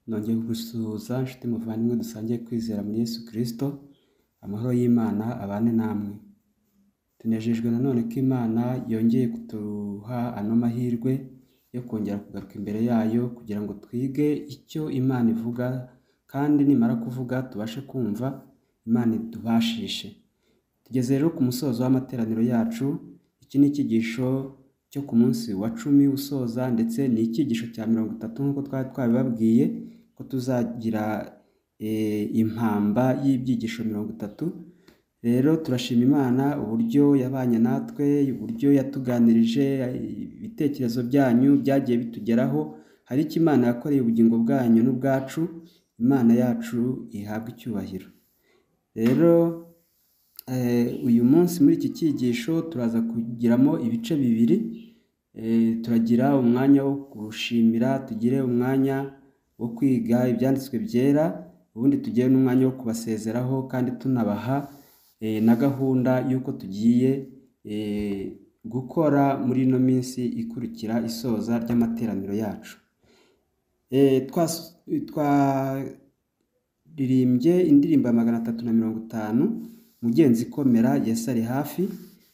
nongeye kugusuhuza nshuti muvandimwe dusangiye kwizera muri Yesu Kristo, amahoro y'Imana abane namwe. Tunejejwe nanone ko Imana yongeye kuduha ano mahirwe yo kongera kugaruka imbere yayo kugira ngo twige icyo Imana ivuga kandi nimara kuvuga tubashe kumva Imana idubashishe. Tugeze rero ku musozo w'amateraniro yacu, iki ni icyigisho cyo ku munsi wa cumi usoza ndetse ni icyigisho cya mirongo itatu nk'uko twari twabibabwiye ko tuzagira e, impamba y'ibyigisho mirongo itatu. Rero turashima Imana uburyo yabanye natwe, uburyo yatuganirije, ibitekerezo byanyu byagiye bitugeraho, hari icyo Imana yakoreye ubugingo bwanyu n'ubwacu, Imana yacu ihabwe icyubahiro. Rero uyu munsi muri iki cyigisho turaza kugiramo ibice bibiri turagira umwanya wo gushimira tugire umwanya wo kwiga ibyanditswe byera ubundi tugire n'umwanya wo kubasezeraho kandi tunabaha na gahunda y'uko tugiye gukora muri ino minsi ikurikira isoza ry'amateraniro yacu twaririmbye indirimbo ya magana atatu na mirongo itanu mugenzi ikomera Yesu ari hafi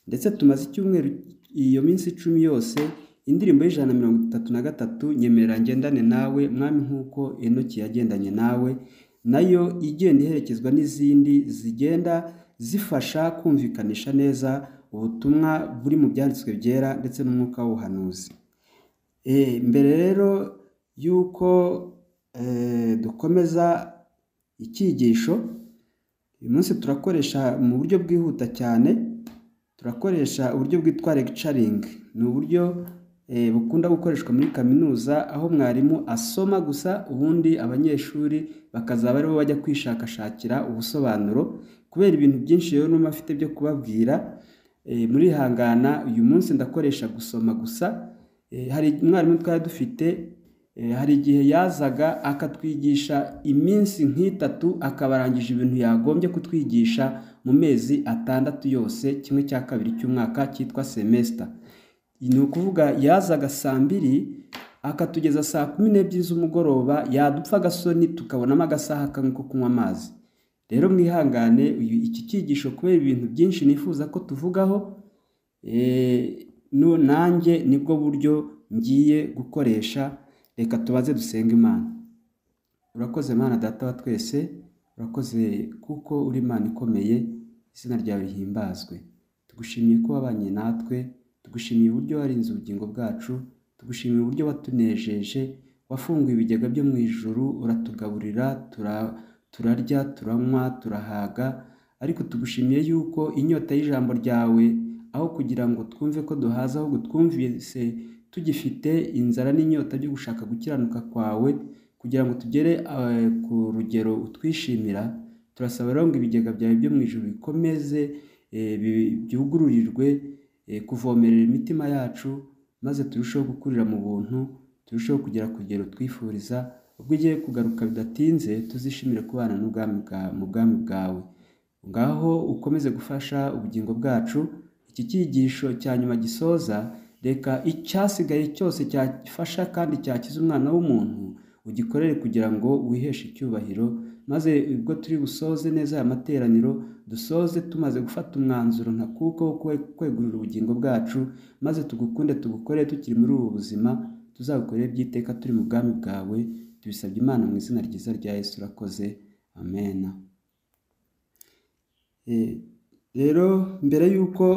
ndetse tumaze icyumweru iyo minsi icumi yose indirimbo y'ijana na mirongo itatu na gatatu nyemerera ngendane nawe mwami nk'uko enoki yagendanye nawe nayo igenda iherekezwa n'izindi zigenda zifasha kumvikanisha neza ubutumwa buri mu byanditswe byera ndetse n'umwuka w'ubuhanuzi mbere rero y'uko dukomeza icyigisho uyu munsi turakoresha mu buryo bwihuta cyane turakoresha uburyo bwitwa lecturing ni uburyo bukunda gukoreshwa muri kaminuza aho mwarimu asoma gusa ubundi abanyeshuri bakazaba aribo bajya kwishakashakira ubusobanuro kubera ibintu byinshi rero n'umwe afite byo kubabwira muri hangana uyu munsi ndakoresha gusoma gusa hari umwarimu twari dufite hari igihe yazaga akatwigisha iminsi nk'itatu akabarangije ibintu yagombye kutwigisha mu mezi atandatu yose kimwe cya kabiri cy'umwaka cyitwa semesita ni ukuvuga yazaga saa mbiri akatugeza saa kumi n'ebyiri z'umugoroba yadupfa agasoni tukabonamo agasaha kamwe ko kunywa amazi rero mwihangane iki cyigisho kubera ibintu byinshi nifuza ko tuvugaho nanjye nibwo buryo ngiye gukoresha reka tubaze dusenga imana urakoze mana data wa twese urakoze kuko uri imana ikomeye izina ryawe rihimbazwe tugushimiye ko wabanye natwe tugushimiye uburyo warinze ubugingo bwacu tugushimiye uburyo watunejeje wafunguye ibigega byo mu ijuru uratugaburira turarya turanywa turahaga ariko tugushimiye yuko inyota y'ijambo ryawe aho kugira ngo twumve ko duhaza ahubwo twumvise tugifite inzara n'inyota byo gushaka gukiranuka kwawe kugira ngo tugere ku rugero utwishimira turasaba rero ngo ibigega byawe byo mu ijoro bikomeze byugururirwe kuvomerera imitima yacu maze turusheho gukurira mu buntu turusheho kugera ku rugero twifuriza ubwo ugiye kugaruka bidatinze tuzishimire kubana mu bwami bwawe ngaho ukomeze gufasha ubugingo bwacu iki cyigisho cya nyuma gisoza reka icyasigaye cyose cyafasha kandi cyakiza umwana w'umuntu ugikorere kugira ngo wiheshe icyubahiro maze ubwo turi busoze neza aya materaniro dusoze tumaze gufata umwanzuro ntakuka wo kwegurira ubugingo bwacu maze tugukunde tugukore tukiri muri ubu buzima tuzagukorere by'iteka turi mu bwami bwawe tubisabye imana mu izina ryiza rya Yesu urakoze amena rero mbere y'uko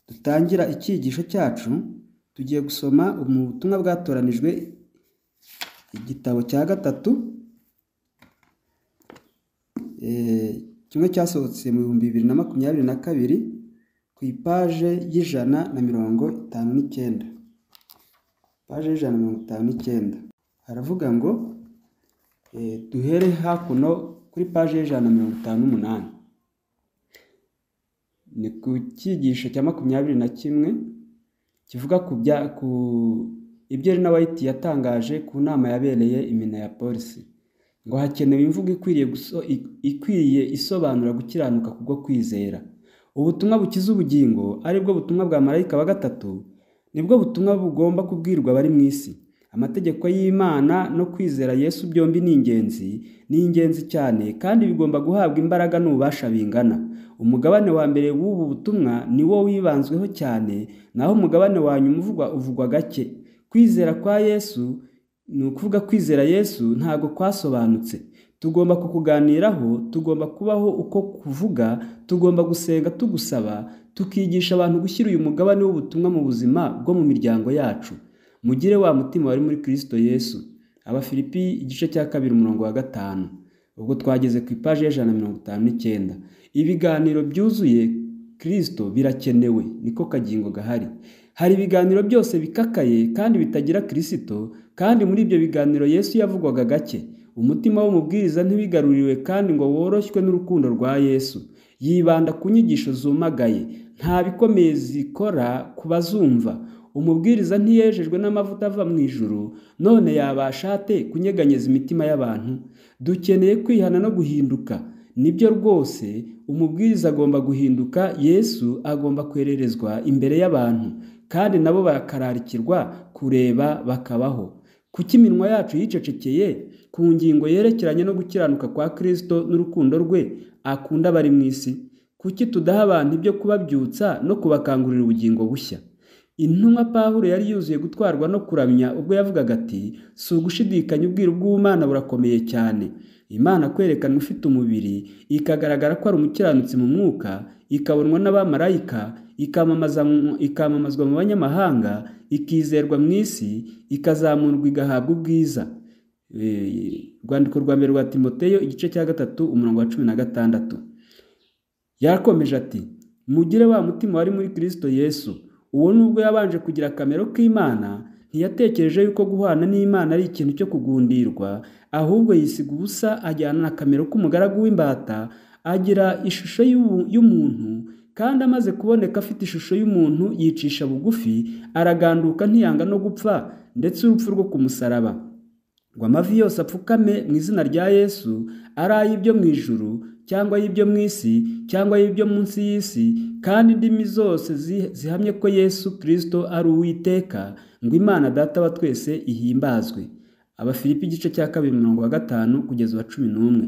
dutangira icyigisho cyacu tugiye gusoma mu butumwa bwatoranijwe igitabo cya gatatu kimwe cyasohotse mu bihumbi bibiri na makumyabiri na kabiri ku ipaje y'ijana na mirongo itanu n'icyenda paje y'ijana na mirongo itanu n'icyenda haravuga ngo duhere hakuno kuri paje y'ijana na mirongo itanu n'umunani ni ku cyigisho cya makumyabiri na kimwe kivuga ku ibyo ari na wayiti yatangaje ku nama yabereye imina ya polisi ngo hakenewe imvugo ikwiriye isobanura gukiranuka kubwo kwizera ubutumwa bukiza ubugingo ari bwo butumwa bwa marayika wa gatatu nibwo butumwa bugomba kubwirwa abari mu isi Amategeko y'Imana no kwizera Yesu byombi ni ingenzi, ni ingenzi cyane kandi bigomba guhabwa imbaraga n'ububasha bingana. Umugabane wa mbere w'ubu butumwa ni wo wibanzweho cyane, naho umugabane wa nyuma uvugwa uvugwa gake. Kwizera kwa Yesu ni ukuvuga kwizera Yesu ntago kwasobanutse. Tugomba kukuganiraho, tugomba kubaho uko kuvuga, tugomba gusenga tugusaba, tukigisha abantu gushyira uyu mugabane w'ubutumwa mu buzima bwo mu miryango yacu. Mugire wa mutima wari muri Kristo Yesu. Abafilipi igice cya kabiri umurongo wa gatanu. Ubwo twageze ku ipaji y'ijana na mirongo itanu n'icyenda. Ibiganiro byuzuye Kristo birakenewe, niko kagingo gahari. Hari ibiganiro byose bikakaye kandi bitagira Kristo, kandi muri ibyo biganiro Yesu yavugwaga gake. Umutima w'umubwiriza ntiwigaruriwe kandi ngo woroshywe n'urukundo rwa Yesu. Yibanda ku nyigisho zumagaye, nta bikomeye zikora ku bazumva. Umubwiriza ntiyejejwe n'amavuta ava mu ijuru, none yabasha ate kunyeganyeza imitima y'abantu? Dukeneye kwihana no guhinduka. Nibyo rwose umubwiriza agomba guhinduka, Yesu agomba kwererezwa imbere y'abantu, kandi nabo barakararikirwa kureba bakabaho. Kuki iminwa yacu yicecekeye ku ngingo yerekeranye no gukiranuka kwa Kristo n'urukundo rwe akunda abari mu isi? Kuki tudaha abantu ibyo kubabyutsa no kubakangurira ubugingo bushya? Intumwa Pawulo yari yuzuye gutwarwa no kuramya ubwo yavugaga ati: "Si ugushidikanya ubwiru bw'Imana burakomeye cyane." Imana kwerekanwa ifite umubiri, ikagaragara ko ari umukiranutsi mu mwuka, ikabonwa n'abamarayika, ikamamazwa mu banyamahanga, ikizerwa mu isi, ikazamurwa igahabwa ubwiza. Urwandiko rwa mbere rwa Timoteyo igice cya gatatu umurongo wa cumi na gatandatu. Yakomeje ati: "Mugire wa mutima wari muri Kristo Yesu." Uwo nubwo yabanje kugira akamero k'Imana, ntiyatekereje yuko guhana n'Imana ari ikintu cyo kugundirwa, ahubwo yisiga ubusa ajyana akamero k'umugaragu w'imbata, agira ishusho y'umuntu kandi amaze kuboneka afite ishusho y'umuntu yicisha bugufi, araganduka ntiyanga no gupfa ndetse urupfu rwo ku musaraba. Ngo amavi yose apfukame mu izina rya Yesu, ari ay'ibyo mu ijuru cyangwa ay'ibyo mu isi cyangwa ay'ibyo munsi y'isi, kandi indimi zose zihamye ko Yesu Kristo ari uwiteka, ngo Imana Data wa twese ihimbazwe. Abafilipi igice cya kabiri mirongo wa gatanu kugeza uwa cumi n'umwe.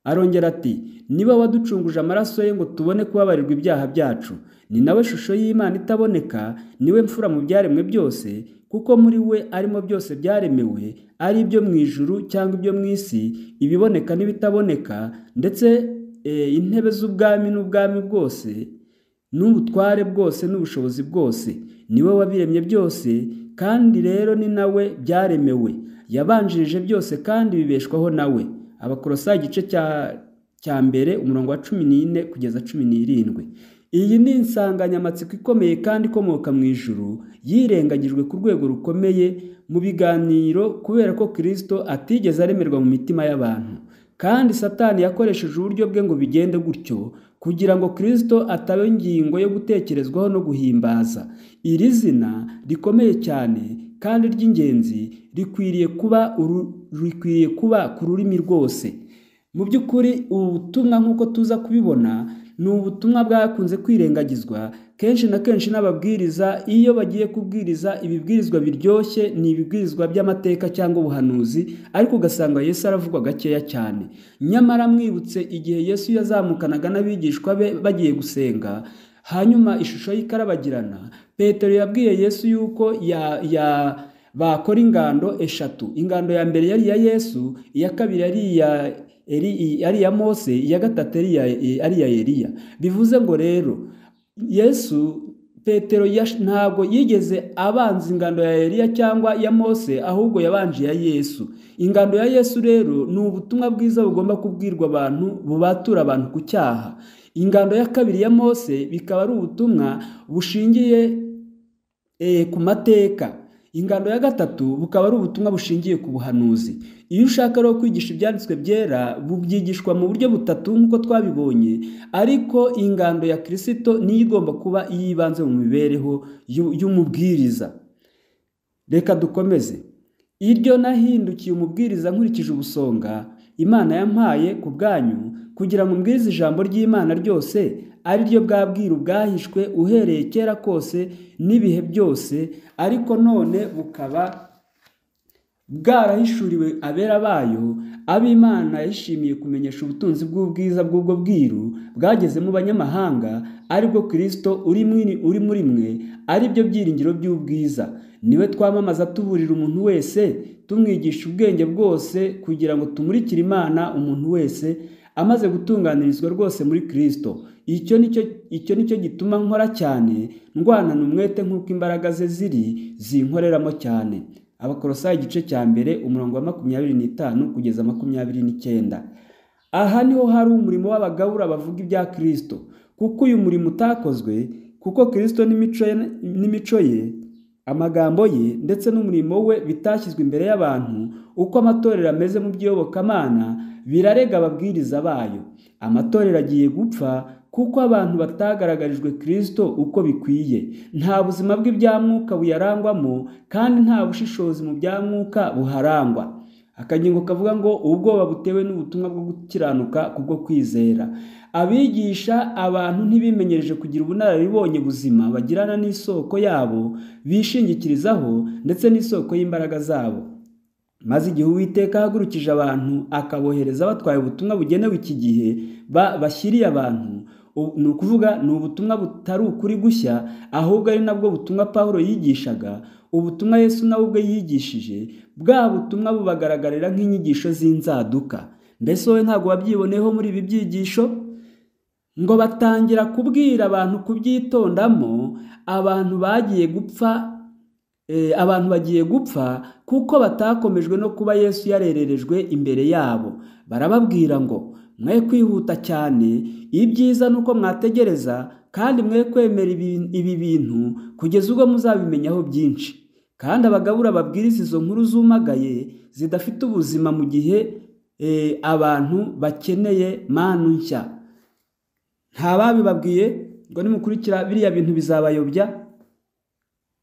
Arongera ati: "Niba waducunguje amaraso ye ngo tubone kubabarirwa ibyaha byacu, ni nawe shusho y'Imana itaboneka, niwe mfura mu byaremwe byose, kuko muri we arimo byose byaremewe, ari ibyo mu ijuru cyangwa ibyo mu isi, ibiboneka n'ibitaboneka, ndetse intebe z'ubwami n'ubwami bwose, n'ubutware bwose n'ubushobozi bwose, niwe wabiremye byose, kandi rero ni nawe byaremewe, yabanjirije byose kandi bibeshwaho nawe." Abakorosayi igice cya mbere umurongo wa cumi n'ine kugeza cumi n'irindwi. Iyi ni insanganyamatsiko ikomeye kandi ikomoka mu ijuru, yirengagijwe ku rwego rukomeye mu biganiro kubera ko Kristo atigeze aremerwa mu mitima y'abantu. Kandi Satani yakoresheje uburyo bwe ngo bigende gutyo kugira ngo Kristo ataba ingingo yo gutekerezwaho no guhimbaza. Iri zina rikomeye cyane kandi ry'ingenzi rikwiriye kuba rikwiriye kuba ku rurimi rwose. Mu by'ukuri ubu butumwa nk'uko tuza kubibona ni ubutumwa bwakunze kwirengagizwa kenshi na kenshi n'ababwiriza iyo bagiye kubwiriza ibibwirizwa biryoshye ni ibibwirizwa by'amateka cyangwa ubuhanuzi ariko ugasanga Yesu aravugwa gakeya cyane. Nyamara mwibutse igihe Yesu yazamukanaga n'abigishwa be bagiye gusenga, hanyuma ishusho ye ikarabagirana, Petero yabwiye Yesu yuko ya ya bakora ingando eshatu. Ingando ya mbere yari iya Yesu, iya kabiri yari iya ari iya Mose, iya gatatu ari iya Eliya. Bivuze ngo rero Yesu Petero ntabwo yigeze abanza ingando ya Eliya cyangwa ya Mose, ahubwo yabanje iya Yesu. Ingando ya Yesu rero ni ubutumwa bwiza bugomba kubwirwa abantu bubatura abantu ku cyaha. Ingando ya kabiri ya Mose bikaba ari ubutumwa bushingiye ku mateka. Ingando ya gatatu bukaba ari ubutumwa bushingiye ku buhanuzi. Iyo ushaka rero kwigisha ibyanditswe byera bubyigishwa mu buryo butatu nk'uko twabibonye, ariko ingando ya Kirisito niyo igomba kuba iy'ibanze mu mibereho y'umubwiriza. Reka dukomeze. Iryo nahindukiye umubwiriza nkurikije ubusonga Imana yampaye ku bwanyu kugira ngo umbwirize ijambo ry'Imana ryose ari ryo bwabwira ubwahishwe uhereye kera kose n'ibihe byose ariko none bukaba bwarahishuriwe abera bayo ab'imana yishimiye kumenyesha ubutunzi bw'ubwiza bw'ubwo bwiru bwageze mu banyamahanga ari bwo kirisito uri mwiri- uri muri mwe ari byo byiringiro by'ubwiza niwe twamamaza tuburira umuntu wese tumwigisha ubwenge bwose kugira ngo tumurikire imana umuntu wese amaze gutunganirizwa rwose muri kirisito icyo nicyo icyo nicyo gituma nkora cyane ndwanana umwete nk'uko imbaraga ze ziri zinkoreramo cyane abakorosayi igice cya mbere umurongo wa makumyabiri n'itanu kugeza makumyabiri n'icyenda aha niho hari umurimo w'abagabura bavuga ibya kirisito kuko uyu murimo utakozwe kuko kirisito n'imico ye n'imico ye amagambo ye ndetse n'umurimo we bitashyizwe imbere y'abantu uko amatorero ameze mu by'iyobokamana birarega ababwiriza bayo amatorero agiye gupfa kuko abantu batagaragarijwe kirisito uko bikwiye nta buzima bwe bya mwuka buyarangwamo kandi nta bushishozi mu bya mwuka buharangwa akangingo kavuga ngo ubwoba butewe n'ubutumwa bwo gukiranuka kubwo kwizera abigisha abantu ntibimenyereje kugira ubunararibonye buzima bagirana n'isoko yabo bishingikirizaho ndetse n'isoko y'imbaraga zabo maze igihe uwiteka ahagurukije abantu akabohereza batwaye ubutumwa bugenewe iki gihe ba- bashyiriye abantu u- ni ukuvuga ni ubutumwa butari ukuri gushya ahubwo ari nabwo butumwa pawulo yigishaga ubutumwa yesu nawe ubwe yigishije bwa butumwa bubagaragarira nk'inyigisho z'inzaduka mbese wowe ntabwo wabyiboneyeho muri ibi byigisho ngo batangira kubwira abantu kubyitondamo abantu bagiye gupfa Eh, abantu bagiye gupfa kuko batakomejwe no kuba yesu yarererejwe imbere yabo barababwira ngo mwe kwihuta cyane ibyiza ni uko mwategereza kandi mwe kwemera ibi- ibi bintu kugeza ubwo muzabimenyaho byinshi kandi abagabura babwiriza izo nkuru zumagaye zidafite ubuzima mu gihe eh, abantu bakeneye manu nshya nta babibabwiye ngo nimukurikira biriya bintu bizabayobya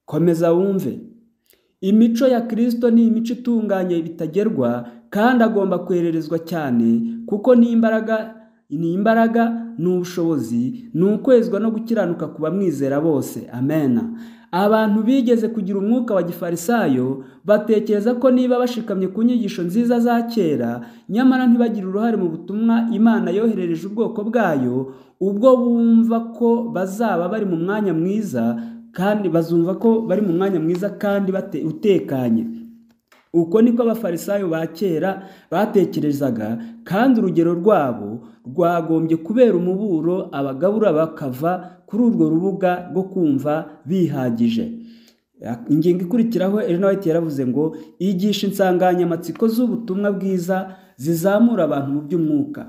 komeza wumve imico ya kirisito ni imico itunganye bitagerwa kandi agomba kwererezwa cyane kuko ni imbaraga ni imbaraga ni ubushobozi ni ukwezwa no gukiranuka ku bamwizera bose amena abantu bigeze kugira umwuka wa gifarisayo batekereza ko niba bashikamye ku nyigisho nziza za kera nyamara ntibagire uruhare mu butumwa imana yoherereje ubwoko bwayo ubwo bumva ko bazaba bari mu mwanya mwiza kandi bazumva ko bari mu mwanya mwiza kandi bate- utekanye uko niko abafarisayo ba kera batekerezaga kandi urugero rwabo rwagombye kubera umuburo abagabura bakava kuri urwo rubuga rwo kumva bihagije ingingo ikurikiraho elinoweti yaravuze ngo yigisha insanganyamatsiko z'ubutumwa bwiza zizamura abantu mu by'umwuka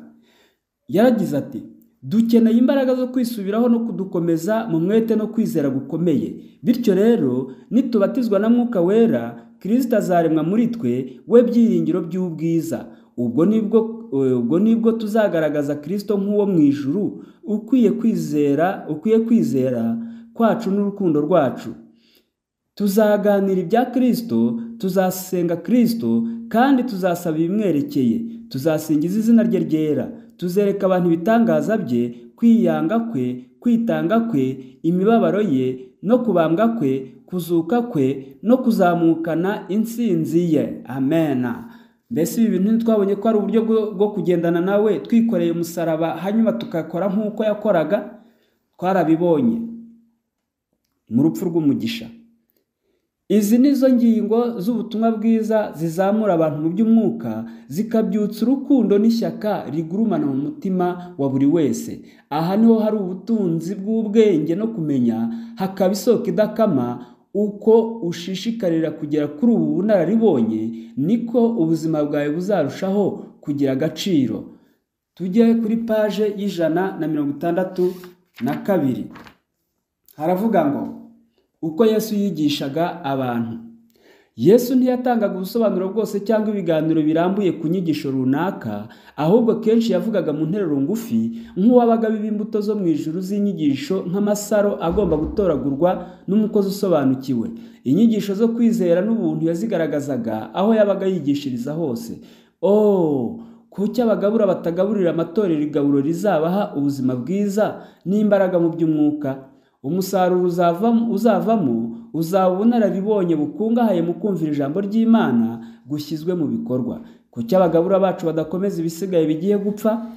yaragize ati dukeneye imbaraga zo kwisubiraho no kudukomeza mu mwete no kwizera gukomeye bityo rero nitubatizwa na mwuka wera kirisita azaremwa muri twe we byiringiro by'ubwiza ubwo nibwo eh, ubwo nibwo tuzagaragaza kirisito nk'uwo mu ijuru ukwiye kwizera ukwiye kwizera kwacu n'urukundo rwacu tuzaganira ibya kirisito tuzasenga kirisito kandi tuzasaba ibimwerekeye tuzasingiza izina rye ryera tuzereka abantu ibitangaza bye kwiyanga kwe kwitanga kwe imibabaro ye no kubambwa kwe kuzuka kwe no kuzamukana intsinzi ye amena mbese ibi bintu ntitwabonye ko ari uburyo bwo bwo kugendana nawe twikoreye umusaraba hanyuma tugakora nk'uko yakoraga twarabibonye mu rupfu rw'umugisha Izi ni zo ngingo z'ubutumwa bwiza zizamura abantu mu by'umwuka zikabyutsa urukundo n'ishyaka rigurumana mu mutima wa buri wese aha niho hari ubutunzi bw'ubwenge no kumenya hakaba isoko idakama uko ushishikarira kugera kuri ubu bunararibonye niko ubuzima bwawe buzarushaho kugira agaciro tujye kuri paje y'ijana na mirongo itandatu na kabiri haravuga ngo uko yesu yigishaga abantu yesu ntiyatangaga ubusobanuro bwose cyangwa ibiganiro birambuye ku nyigisho runaka ahubwo kenshi yavugaga mu nteruro ngufi nk'uwabaga imbuto zo mu ijuru z'inyigisho nk'amasaro agomba gutoragurwa n'umukozi usobanukiwe inyigisho zo kwizera n'ubuntu yazigaragazaga aho yabaga yigishiriza hose oh kuki abagabura batagaburira amatorero igaburo rizabaha ubuzima bwiza n'imbaraga mu by'umwuka umusaruro uzavamo uzavamo uzaba ubunararibonye bukungahaye mu kumvira ijambo ry'imana gushyizwe mu bikorwa kuki abagabura bacu badakomeza ibisigaye bigiye gupfa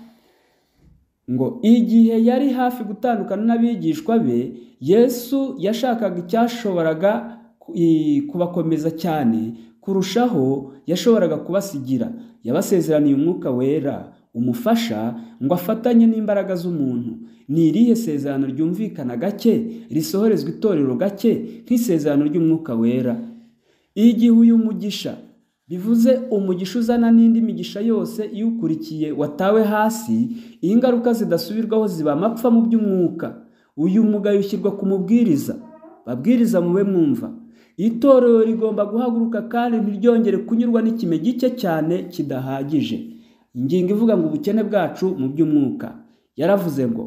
ngo igihe yari hafi gutandukana n'abigishwa be yesu yashakaga icyashoboraga ku- i- kubakomeza cyane kurushaho yashoboraga kubasigira yabasezeraniye umwuka wera umufasha ngo afatanye n'imbaraga z'umuntu ni irihe sezerano ryumvikana gake risohorezwa itorero gake nk'isezerano ry'umwuka wera igihe uyu mugisha bivuze umugisha uzana n'indi migisha yose iyo ukurikiye watawe hasi ingaruka zidasubirwaho ziba amapfa mu by'umwuka uyu mugayo ushyirwa ku mubwiriza babwiriza mube mwumva itorero rigomba guhaguruka kandi ntiryongere kunyurwa n'ikime gike cyane kidahagije ingingo ivuga ngo ubukene bwacu mu by'umwuka yaravuze ngo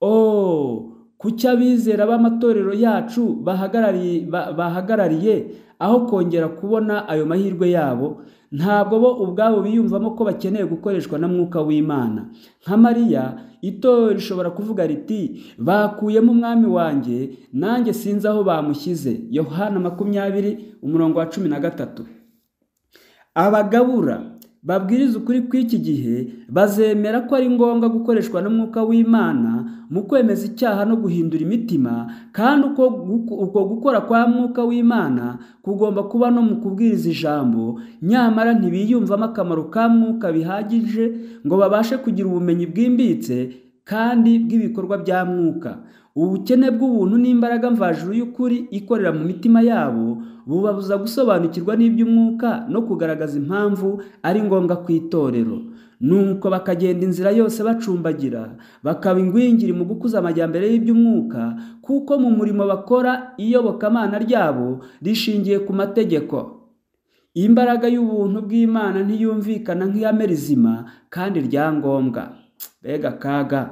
oh kuki abizera b'amatorero yacu bahagarariye ba- bahagarariye aho kongera kubona ayo mahirwe yabo ntabwo bo ubwabo biyumvamo ko bakeneye gukoreshwa na mwuka w'imana nka mariya itorero rishobora kuvuga riti bakuyemo umwami wanjye nanjye sinzi aho bamushyize yohana makumyabiri umurongo wa cumi na gatatu abagabura babwiriza ukuri kw'iki gihe bazemera ko ari ngombwa gukoreshwa n'umwuka w'imana mu kwemeza icyaha no guhindura imitima kandi uko guko- uko gukora kwa mwuka w'imana kugomba kuba no mu kubwiriza ijambo nyamara ntibiyumvamo akamaro ka mwuka bihagije ngo babashe kugira ubumenyi bwimbitse kandi bw'ibikorwa bya mwuka ubukene bw'ubuntu n'imbaraga mvajuru y'ukuri ikorera mu mitima yabo bubabuza gusobanukirwa n'iby'umwuka no kugaragaza impamvu ari ngombwa ku itorero nuko bakagenda inzira yose bacumbagira bakaba ingwingiri mu gukuza amajyambere y'iby'umwuka kuko mu murimo bakora iyobokamana ryabo rishingiye ku mategeko imbaraga y'ubuntu bw'imana ntiyumvikana nk'iyame rizima kandi rya ngombwa mbega akaga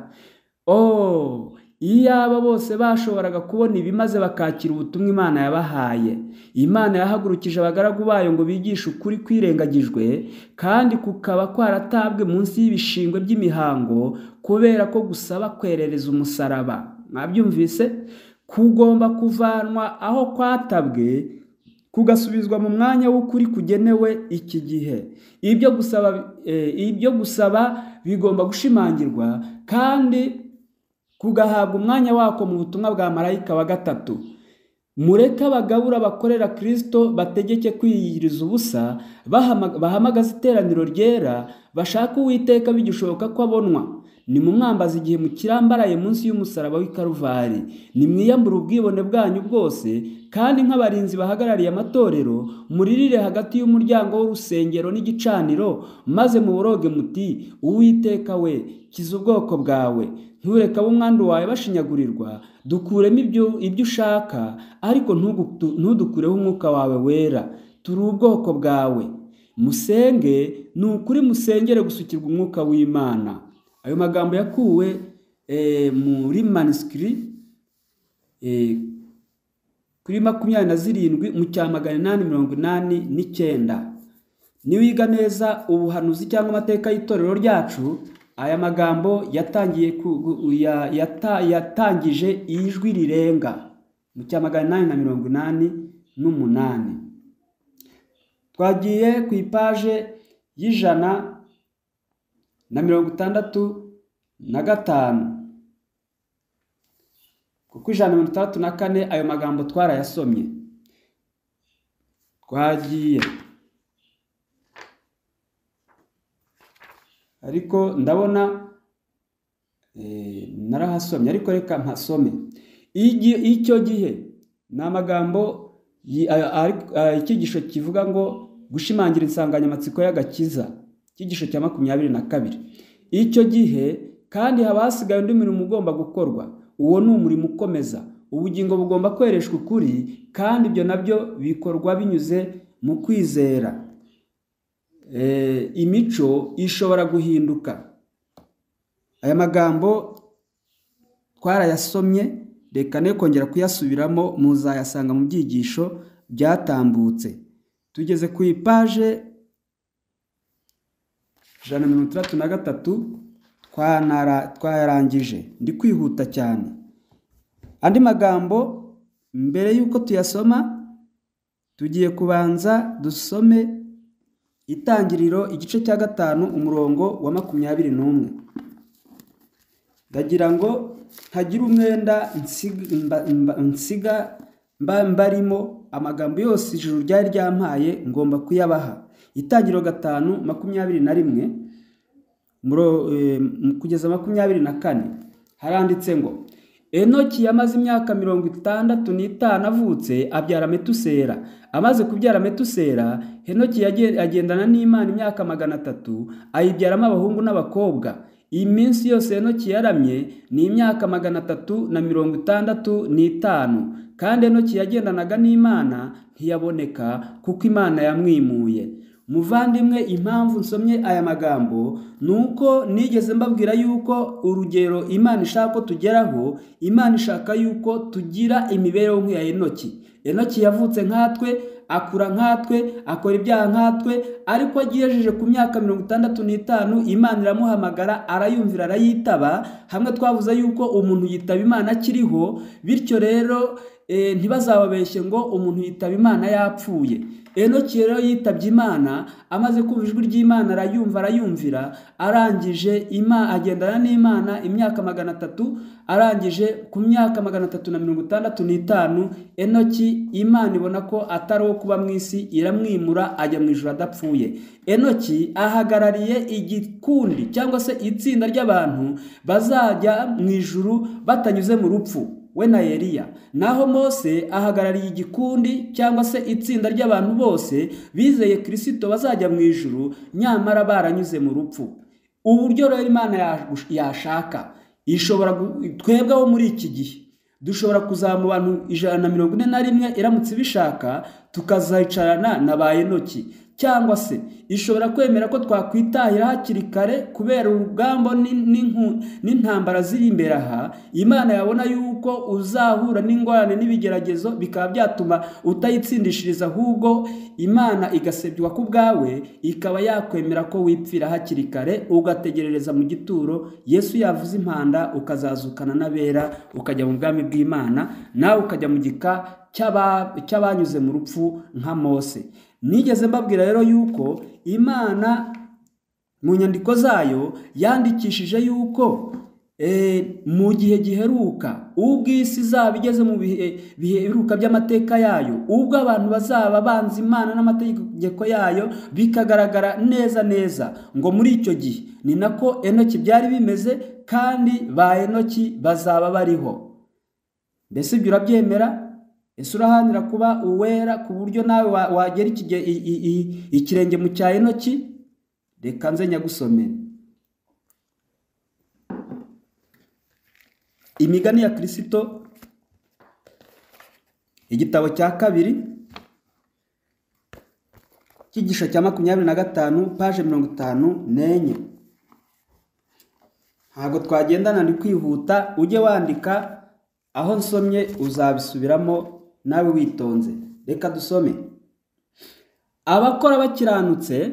oh iyaba bose bashoboraga kubona ibi maze bakakira ubutumwa imana yabahaye imana yahagurukije abagaragu bayo ngo bigishe ukuri kwirengagijwe kandi kukaba kwaratabwe munsi y'ibishingwe by'imihango kubera ko gusaba kwerereza umusaraba mwabyumvise kugomba kuvanwa aho kwatabwe kugasubizwa mu mwanya w'ukuri kugenewe iki gihe ibyo gusaba eh, ibyo gusaba bigomba gushimangirwa kandi kugahabwa umwanya wako mu butumwa bwa marayika wa gatatu mureke abagabura bakorera kristo bategeke kwiyiriza ubusa bahama- bahamagaza iteraniro ryera bashake uwiteka bigishoboka ko abonwa nimumwambaze igihe mukirambaraye munsi y'umusaraba w'i karuvari nimwiyambure ubwibone bwanyu bwose kandi nk'abarinzi bahagarariye amatorero muririre hagati y'umuryango w'urusengero n'igicaniro maze muboroge muti uwiteka we kiza ubwoko bwawe ntureke ab'umwandu wawe bashinyagurirwa dukuremo ibyo ibyo ushaka ariko ntugu- ntudukureho umwuka wawe wera turi ubwoko bwawe musenge ni ukuri musengere gusukirwa umwuka w'imana ayo magambo yakuwe eh, muri manisikiri kuri makumyabiri na zirindwi mu cya magana inani mirongo inani n'icyenda niwiga neza ubuhanuzi cyangwa amateka y'itorero ryacu aya magambo yatangiye ku- gu- ya- yata- yatangije ijwi rirenga mu cya magana inani na mirongo inani n'umunani twagiye ku ipaje y'ijana na mirongo itandatu na gatanu kuko ijana na mirongo itandatu na kane ayo magambo twarayasomye twagiye ariko ndabona eh, narahasomye ariko reka mpasome Igi- icyo gihe ni amagambo yi- a- a- a- icyigisho kivuga ngo gushimangira insanganyamatsiko y'agakiza icyigisho cya makumyabiri na kabiri icyo gihe kandi haba hasigaye undi murimo ugomba gukorwa uwo ni umurimo ukomeza ubugingo bugomba kwereshwa ukuri kandi ibyo nabyo bikorwa binyuze mu kwizera eh, imico ishobora guhinduka aya magambo twarayasomye reka ne kongera kuyasubiramo muzayasanga mu byigisho byatambutse tugeze ku ipaje ijana na mirongo itandatu na gatatu twanara- twayarangije ndi kwihuta cyane andi magambo mbere y'uko tuyasoma tugiye kubanza dusome itangiriro igice cya gatanu umurongo wa makumyabiri n'umwe ndagira ngo ntagira umwenda nsiga- mba- mba- nsiga mba mbarimo amagambo yose ijuru ryari ryampaye ngomba kuyabaha itangiriro gatanu makumyabiri na rimwe Muro- eh, kugeza makumyabiri na kane haranditse ngo enoki yamaze imyaka mirongo itandatu n'itanu avutse abyara metusera amaze kubyara metusera henoki yagen- agendana n'imana imyaka magana atatu ayibyaramo abahungu n'abakobwa iyi minsi yose henoki yaramye ni imyaka magana atatu na mirongo itandatu n'itanu kandi henoki yagendanaga n'imana ntiyaboneka kuko imana yamwimuye muvandimwe impamvu nsomye aya magambo ni uko nigeze mbabwira yuko urugero imana ishaka ko tugeraho imana ishaka yuko tugira imibereho nk'iya enoki enoki yavutse nkatwe akura nkatwe akora ibyaha nkatwe ariko agejeje ku myaka mirongo itandatu n'itanu imana iramuhamagara arayumvira arayitaba hamwe twavuze yuko umuntu yitaba imana akiriho bityo rero eh, ntibazababeshye ngo umuntu yitaba imana yapfuye enoki rero yitabye imana amaze kumva ijwi ry'imana arayumva arayumvira arangije ima agendana n'imana imyaka magana atatu arangije ku myaka magana atatu na mirongo itandatu n'itanu enoki imana ibona ko atari uwo kuba mu isi iramwimura ajya mu ijoro adapfuye enoki ahagarariye igikundi cyangwa se itsinda ry'abantu bazajya mu ijuru batanyuze mu rupfu we na Eliya naho Mose ahagarariye igikundi cyangwa se itsinda ry'abantu bose bizeye Kristo bazajya mu ijuru nyamara baranyuze mu rupfu uburyo rero Imana yagush- yashaka ishobora gu- twebwe abo muri iki gihe dushobora kuzaba mu bantu ijana na mirongo ine na rimwe iramutse ibishaka tukazayicarana na ba Enoki cyangwa se ishobora kwemera ko twakwitahira hakiri kare kubera urugamba n'in- n'inku- n'intambara ziri imbere aha imana yabona yuko uzahura n'ingorane n'ibigeragezo bikaba byatuma utayitsindishiriza ahubwo imana igasebywa ku bwawe ikaba yakwemera ko wipfira hakiri kare ugategerereza mu gituro yesu yavuze impanda ukazazukana n'abera ukajya mu bwami bw'imana nawe ukajya mu gika cy'aba- cy'abanyuze mu rupfu nka mose nigeze mbabwira rero yuko imana mu nyandiko zayo yandikishije yuko eh, mu gihe giheruka ubwo isi izaba igeze mu bihe biheruka by'amateka yayo ubwo abantu bazaba banze imana n'amategeko yayo bikagaragara neza neza ngo muri icyo gihe ni nako enoki byari bimeze kandi ba enoki bazaba bariho mbese ibyo urabyemera ese urahanira kuba uwera ku buryo nawe wa- wagera ikige- i- i- i- ikirenge mu cya enoki reka nze nyagusomere imigani ya kirisito igitabo cya kabiri cyigisho cya makumyabiri na gatanu paje mirongo itanu n'enye ntabwo twagendana ni kwihuta ujye wandika aho nsomye uzabisubiramo nawe witonze reka dusome abakora bakiranutse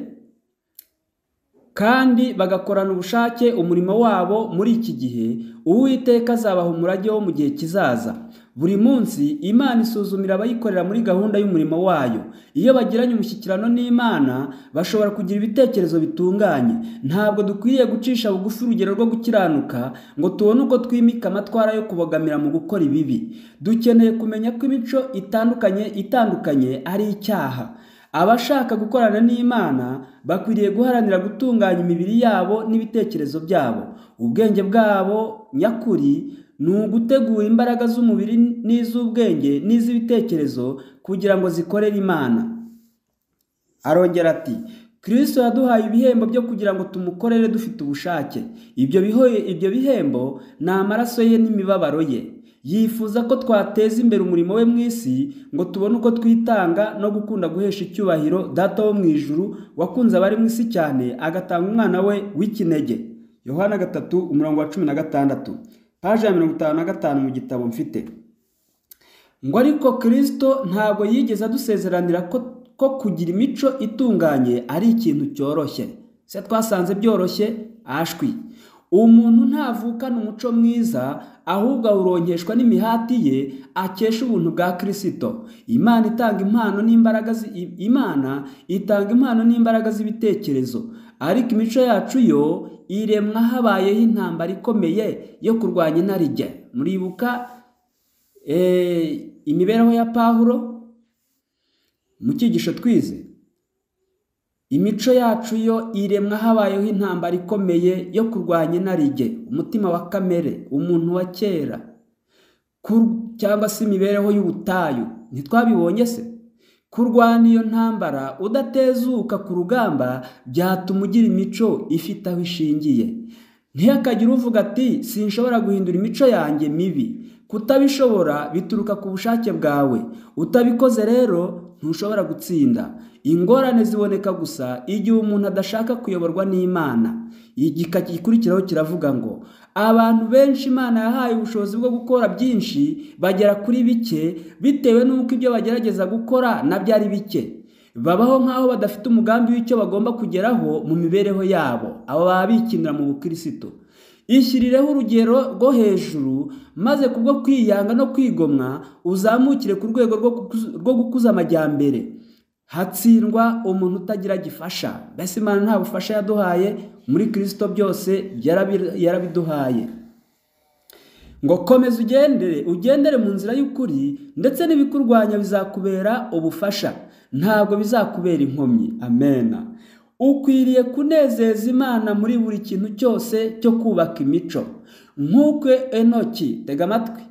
kandi bagakorana ubushake umurimo wabo muri iki gihe uwiteka azabaha umurage wo mu gihe kizaza buri munsi imana isuzumira abayikorera muri gahunda y'umurimo wayo iyo bagiranye umushyikirano n'imana bashobora kugira ibitekerezo bitunganye ntabwo dukwiriye gucisha bugufi urugero rwo gukiranuka ngo tubone uko twimika amatwara yo kubogamira mu gukora ibibi dukeneye kumenya ko imico itandukanye itandukanye ari icyaha abashaka gukorana n'imana bakwiriye guharanira gutunganya imibiri yabo n'ibitekerezo byabo ubwenge bwabo nyakuri ni ugutegura imbaraga z'umubiri n'iz'ubwenge n'iz'ibitekerezo kugira ngo zikorere imana arongera ati kristo yaduhaye ibihembo byo kugira ngo tumukorere dufite ubushake ibyo biho- ibyo bihembo ni amaraso ye n'imibabaro ye yifuza ko twateza imbere umurimo we mu isi ngo tubone uko twitanga no gukunda guhesha icyubahiro data wo mu ijuru wakunze abari mu isi cyane agatanga umwana we w'ikinege yohana gatatu umurongo wa cumi na gatandatu paje ya mirongo itanu na gatanu mu gitabo mfite ngo ariko kirisito ntabwo yigeze adusezeranira ko, ko kugira imico itunganye ari ikintu cyoroshye se twasanze byoroshye ashwi umuntu ntavukana umuco mwiza ahubwo awuronkeshwa n'imihati ye akesha ubuntu bwa kirisito imana itanga impano n'imbaraga zi- i- imana itanga impano n'imbaraga z'ibitekerezo ariko imico yacu yo iremwa habayeho intambara ikomeye yo kurwanya inarijye muribuka eh, imibereho ya pawulo mu cyigisho twize imico yacu yo iremwa habayeho intambara ikomeye yo kurwanya inarijye umutima wa kamere umuntu wa kera Ku- cyangwa se imibereho y'ubutayu ntitwabibonye se kurwana iyo ntambara udatezuka ku rugamba byatuma ugira imico ifite aho ishingiye ntihakagire uvuga ati sinshobora guhindura imico yanjye mibi kutabishobora bituruka ku bushake bwawe utabikoze rero ntushobora gutsinda ingorane ziboneka gusa igihe umuntu adashaka kuyoborwa n'imana igika gikurikiraho kiravuga ngo abantu benshi imana yahaye ubushobozi bwo gukora byinshi bagera kuri bike bitewe n'uko ibyo bagerageza gukora nabyo ari bike babaho nk'aho badafite umugambi w'icyo bagomba kugeraho mu mibereho yabo abo baba bikinira mu bukirisitu ishyirireho urugero rwo hejuru maze kubwo kwiyanga no kwigomwa uzamukire ku rwego rwo gukuza- rwo gukuza amajyambere hatsindwa umuntu utagira gifasha mbese imana nta bufasha yaduhaye muri kirisito byose yarabi- yarabiduhaye ngo komeza ugendere ugendere mu nzira y'ukuri ndetse n'ibikurwanya bizakubera ubufasha ntabwo bizakubera inkomyi amena ukwiriye kunezeza imana muri buri kintu cyose cyo kubaka imico nk'uko enoki tega amatwi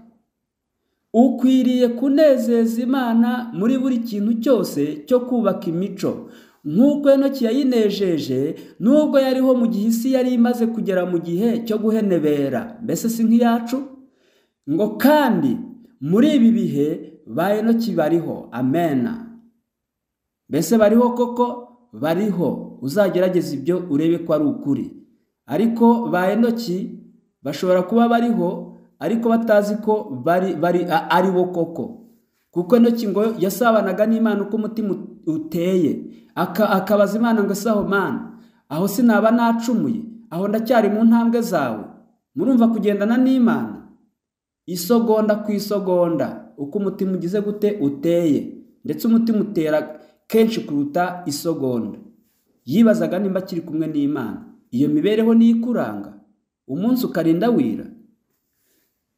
ukwiriye kunezeza imana muri buri kintu cyose cyo kubaka imico nk'uko enoki yayinejeje nubwo yariho mu gihe isi yari imaze kugera mu gihe cyo guhenebera mbese si nk'iyacu ngo kandi muri ibi bihe ba enoki bariho amena mbese bariho koko bariho uzagerageza ibyo urebe ko ari ukuri ariko ba enoki bashobora kuba bariho ariko batazi ko bari bari a- ari bo koko kuko enoki ngo yasabanaga n'imana uko umutima ut- uteye aka- akabaza imana ngo saho mana aho sinaba nacumuye aho ndacyari mu ntambwe zawe murumva kugendana n'imana isogonda ku isogonda uko umutima ugize gute uteye ndetse umutima utera kenshi kuruta isogonda yibazaga nimba akiri kumwe n'imana iyo mibereho niyo ikuranga umunsi ukarinda wira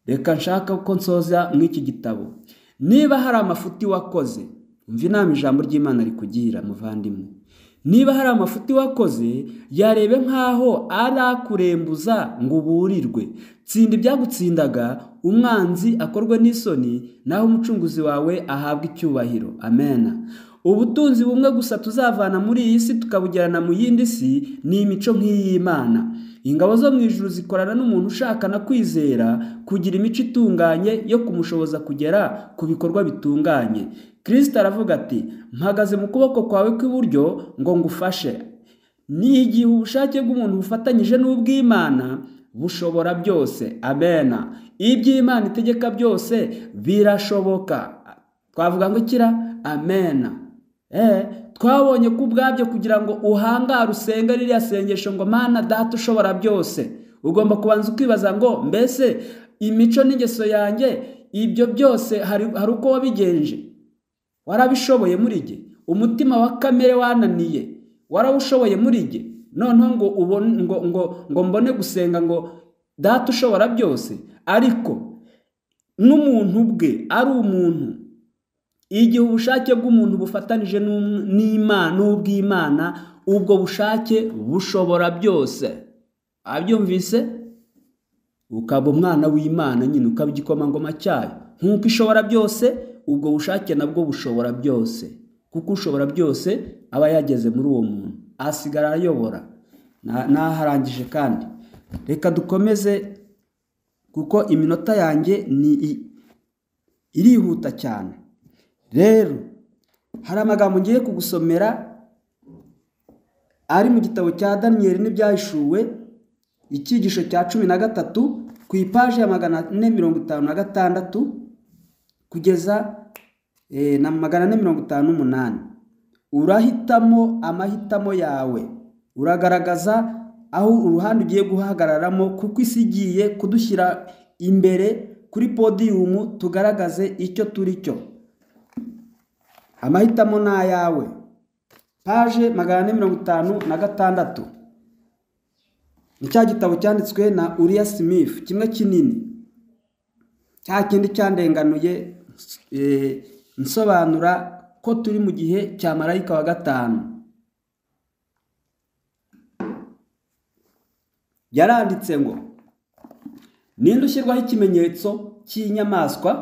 reka nshaka ko nsoza mw'iki gitabo niba hari amafuti wakoze umva inama ijambo ry'imana rikugira muvandimwe niba hari amafuti wakoze yarebe nk'aho ari akurembuza ngo uburirwe tsinda ibyagutsindaga umwanzi akorwe n'isoni naho umucunguzi wawe ahabwe icyubahiro amena ubutunzi bumwe gusa tuzavana muri iyi si tukabujyana mu yindi si ni imico nk'iy'imana ingabo zo mu ijuru zikorana n'umuntu ushakana kwizera kugira imico itunganye yo kumushoboza kugera ku bikorwa bitunganye kirisita aravuga ati mpagaze mu kuboko kwawe kw'iburyo ngo ngufashe ni igihe ubushake bw'umuntu bufatanyije n'ubw'imana bushobora byose amena iby'imana itegeka byose birashoboka twavuga ngo kira amena Eh, twabonye ko ubwabyo kugira ngo uhangare usenge ririya sengesho ngo mana data ushobora byose ugomba kubanza ukibaza ngo mbese imico n'ingeso yanjye ibyo byose hari hari uko wabigenje warabishoboye muri jye umutima wa kamere wananiye warawushoboye muri jye noneho ngo ubone ngo ngo ngo mbone gusenga ngo data ushobora byose ariko n'umuntu ubwe ari umuntu igihe ubushake bw'umuntu bufatanije n'um- n'Ima- n'ubw'imana ubwo bushake bushobora byose abyumvise ukaba umwana w'imana nyine ukaba igikomangoma cyayo nk'uko ishobora byose ubwo bushake nabwo bushobora byose kuko ushobora byose aba yageze muri uwo muntu asigara ayobora Na- naharangije kandi reka dukomeze kuko iminota yanjye ni i- irihuta cyane rero hari amagambo ngiye kugusomera ari mu gitabo cya daniyeli n'ibyahishuwe icyigisho cya cumi na gatatu ku ipaji ya magana ane mirongo itanu na gatandatu kugeza eh, na magana ane mirongo itanu n'umunani urahitamo amahitamo yawe uragaragaza aho uruhande ugiye guhagararamo kuko isi igiye kudushyira imbere kuri podiyumu tugaragaze icyo turi cyo amahitamo ni ayawe paje magana ane mirongo itanu na gatandatu ni cya gitabo cyanditswe na uriya Smith kimwe kinini cya kindi cyandenganuye eh, nsobanura ko turi mu gihe cya marayika wa gatanu yaranditse ngo ninde ushyirwaho ikimenyetso cy'inyamaswa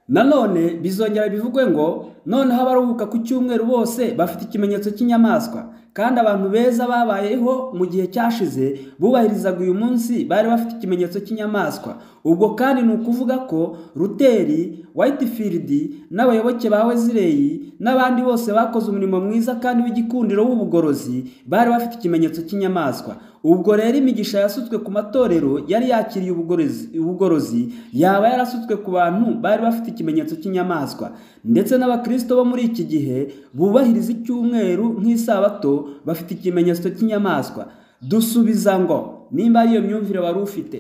nanone bizongera bivugwe ngo noneho abaruhuka ku cyumweru bose bafite ikimenyetso cy'inyamaswa kandi abantu beza babayeho mu gihe cyashize bubahirizaga uyu munsi bari bafite ikimenyetso cy'inyamaswa ubwo kandi ni ukuvuga ko ruteri whitefield n'abayoboke ba wezireyi n'abandi bose bakoze umurimo mwiza kandi w'igikundiro w'ubugorozi bari bafite ikimenyetso cy'inyamaswa ubwo rero imigisha yasutswe ku matorero yari yakiriye ubugorozi ubugorozi yaba yarasutswe ku bantu bari bafite ikimenyetso cy'inyamaswa ndetse n'abakristo bo muri iki gihe bubahiriza icyumweru nk'isabato bafite ikimenyetso cy'inyamaswa dusubiza ngo nimba ariyo myumvire wari ufite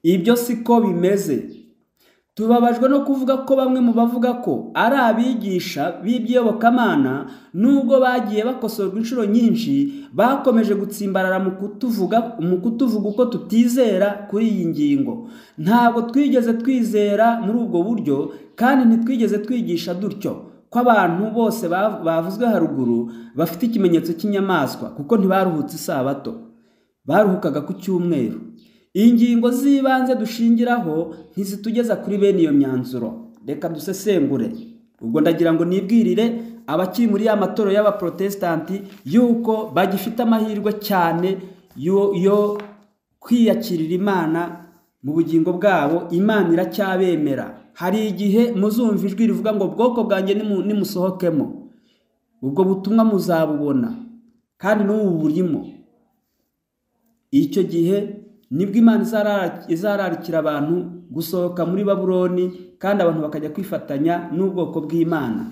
ibyo siko bimeze tubabajwe no kuvuga ko bamwe mu bavuga ko ari abigisha b'iby'iyobokamana nubwo bagiye bakosorwa inshuro nyinshi bakomeje gutsimbarara mu kutuvuga mu kutuvuga uko tutizera kuri iyi ngingo ntabwo twigeze twizera muri ubwo buryo kandi ntitwigeze twigisha dutyo ko abantu bose bavuzwe haruguru bafite ikimenyetso cy'inyamaswa kuko ntibaruhutse isabato baruhukaga ku cyumweru ingingo z'ibanze dushingiraho ntizitugeza kuri bene iyo myanzuro reka dusesengure ubwo ndagira ngo nibwirire abakiri muri ya matorero y'abaprotesitanti y'uko bagifite amahirwe cyane yo kwiyakirira imana mu bugingo bwabo imana iracyabemera hari igihe muzumva ijwi rivuga ngo bwoko bwanjye nimusohokemo ubwo butumwa muzabubona kandi n'ubu burimo icyo gihe nibwo imana izararikira abantu gusohoka muri babuloni kandi abantu bakajya kwifatanya n'ubwoko bw'imana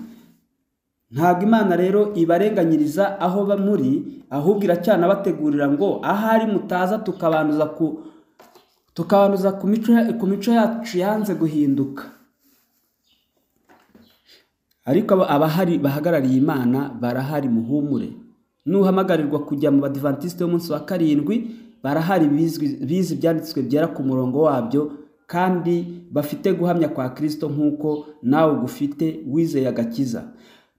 ntabwo imana rero ibarenganyiriza aho muri ahubwo iracyanabategurira ngo ahari mutaza tukabanduza ku tukabanduza ku mico yacu yanze guhinduka ariko abahari bahagarariye imana barahari muhumure nuhamagarirwa kujya mu badivantisite y'umunsi wa karindwi barahari bizi ibyanditswe byera ku murongo wabyo kandi bafite guhamya kwa kirisito nk'uko nawe ugufite wizeye agakiza